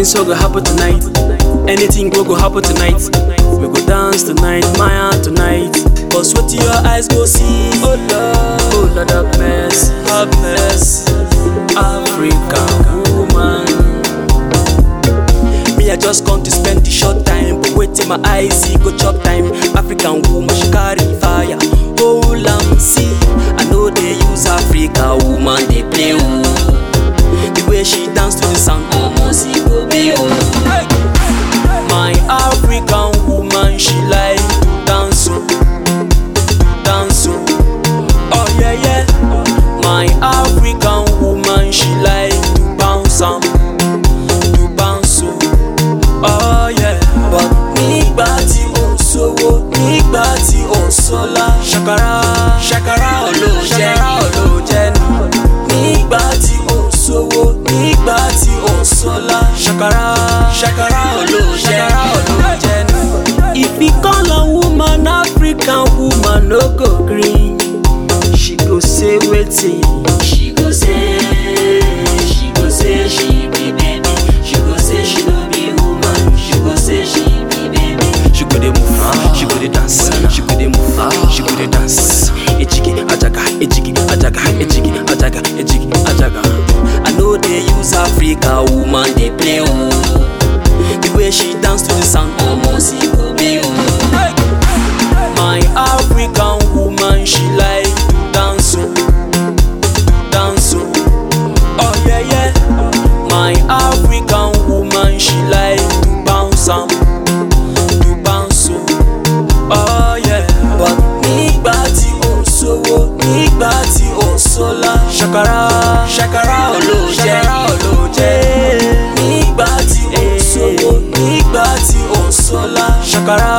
things so go happen tonight. Anything go go happen tonight. We go dance tonight, Maya tonight. Cause what your eyes go see. Oh Lord, oh Lord have mercy, have mercy. African woman. Me, I just come to spend the short time. But wait till my eyes see go chop time. African woman, she carry fire. Hold am see. I know they use Africa woman, they play ooh. The way she dance to the sound, almost it go be ooh. My African woman, she like to dance oh, dance oh. Oh yeah yeah. My African woman, she like to bounce am, to bounce oh. Oh yeah. But nígbà tí ò sówó, nígbà tí ò sọ́lá. Ṣàkàrà ṣàkàrà olóòjẹ́ ṣàkàrà olóòjẹ́ ni. Nígbà tí ò sówó, nígbà tí ò sọ́lá. Ṣàkàrà ṣàkàrà olóòjẹ́ ṣàkàrà olóòjẹ́ ni. If you call a woman African woman no go gree, she go say wetin. She go say, she go say she be baby. She go say she no be woman. She go say she be baby. She go dey move, she go dey dance, she go dey move, she go dey dance. Ejigi ajaga, ejigi ajaga, ejigi ajaga, ejigi ajaga. I know they use Africa woman they play ooh. The way she dance to the sound, Almost it go be ooh. my African woman she like to dance oh, dance oh. Oh yeah yeah. My African woman she like to bounce am, to bounce oh. Oh yeah. But nígbà tí ò sówó, nígbà tí ò sọ́lá. Ṣàkàrà ṣàkàrà olóòjẹ́ ṣàkàrà olóòjẹ́. Nígbà tí ò sówó, nígbà tí ò sọ́lá. Ṣàkàrà